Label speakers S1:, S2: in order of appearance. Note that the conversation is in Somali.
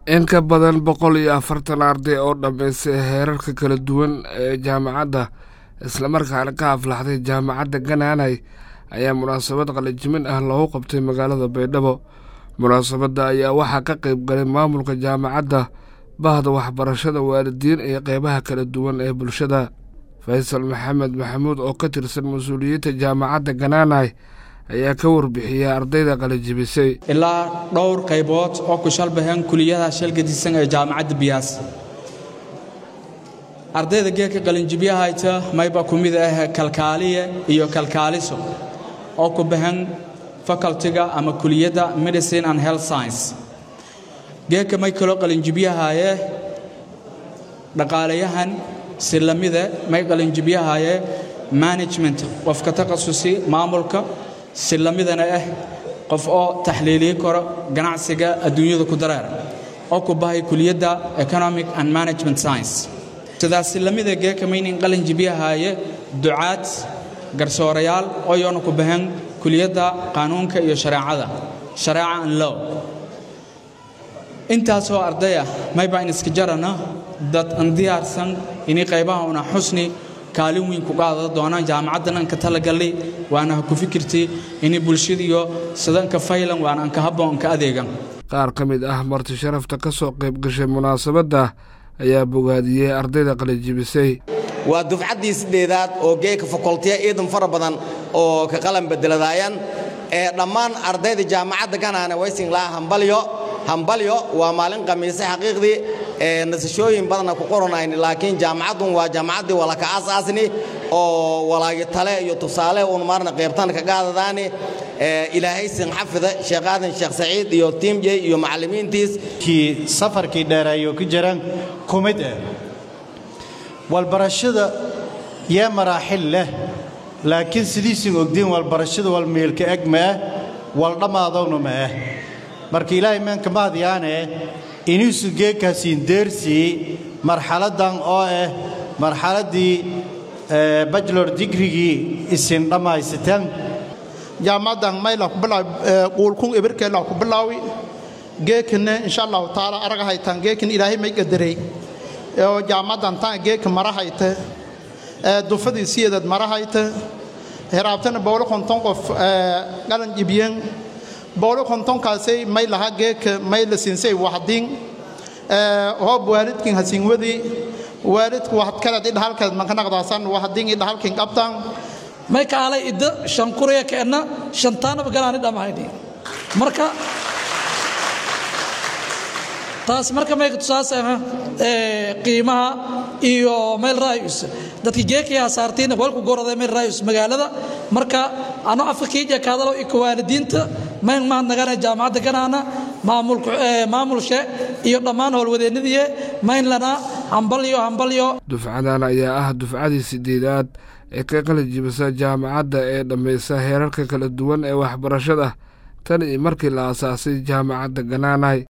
S1: in ka badan boqol iyo afartan arday oo dhammaystay heerarka kala duwan ee jaamacadda islamarkaana ka aflaxday jaamacadda ganaanay ayaa munaasabad qalajimin ah loogu qabtay magaalada baydhabo munaasabadda ayaa waxaa ka qayb galay maamulka jaamacadda bahda waxbarashada waalidiin iyo qeybaha kala duwan ee bulshada faysal maxamed maxamuud oo ka tirsan mas-uuliyiinta jaamacadda ganaanay ayaa ka warbixiyey ardayda qalajibisay
S2: ilaa dhowr qaybood oo ku shalbahan kuliyadaha shalgadisan ee jaamacadda biyaas ardayda geedka qalinjibyahayta mayba ku mid ah kalkaaliye iyo kalkaaliso oo ku bahan facultiga ama kuliyadda medicine and health science geedka may kaloo qalinjibyahaye dhaqaalayahan si lamide may qalinjibyahaye management qofka takhasusi maamulka si lamidana ah qof oo taxliiliyi karo ganacsiga adduunyada ku dareera oo ku bahay kuliyadda economic and management science sidaasi lamida geekamaynin qalin jibyahaaye ducaad garsoorayaal oo yoona ku bahan kuliyadda qaanuunka iyo shareecada shareeca an low intaasoo ardaya mayba in iska jarana dad an diyaarsan inay qaybaha una xusni kaalin weyn ku qaada doonaan jaamacaddan anka talagalli waana ha ku fikirti inay bulshadiyo sidanka faylan waana anka habbo anka adeegan
S1: qaar ka mid ah marti sharafta ka soo qayb gashay munaasabadda ayaa bogaadiyey ardayda qalajibisay
S3: waa dufcaddii sideedaad oo geeka fakoltiya ciidan fara badan oo ka qalan bedeladaayaan ee dhammaan ardayda jaamacadda ganaane waysin laha hambalyo hambalyo waa maalin khamiise xaqiiqdii ee nasashooyin badanna ku qoranayni laakiin jaamacaddun waa jaamacaddii walaka aasaasni oo walaagi tale iyo tusaale uun maarna qaybtan ka qaadadaani ilaahay sin xafida sheekh aadan sheekh saciid iyo tiimjey iyo macallimiintiis
S4: kii safarkii dheereeyo ku jiraan ku mid ah walbarashada yaa maraaxil leh laakiin sidiisin ogdiin walbarashada walmiilka eg maah waldhammaadowna ma ah marka ilaahay meenka maadyaane iniisu geegkaasiin deersii marxaladdan oo ah marxaladdii bachelor digrigii isin dhammaysateen
S5: jaamacadan mayla ku bilaaw quulkun ibirkeela ku bilaawi geekana insha allahu taala araga haytaan geekan ilaahay may qadarey oo jaamacadan taan geeka mara hayta dufadii siyeedad mara hayta heraabtana bowlo konton qof qalan jibiyan bowlo kontonkaasay may laha geeka may la siinsay waxdiin hoob waalidkin hasiinwadii waalidku waxad kaleed idhahalkeed manka naqdaasan waxdiin idhahalkin qabtaan
S6: may kaalay idda shan kuriya keenna shantaanaba galaani dhammayni marka taas marka may tusaasana qiimaha iyo meel raayus dadki geekaya saartiina walku gorada meel raayus magaalada marka ano afka kiija kaadalo iyo waalidiinta mayn mahad nagana jaamacadda ganaana maamulka maamulshe iyo dhammaan howlwadeennadii mayn lana hambalyo hambalyo
S1: dufcadan ayaa ah dufcadii sideedaad ee ka qalajibisa jaamacadda ee dhammaysa heerarka kala duwan ee waxbarashada tan iyo markii la aasaasay jaamacadda ganaanay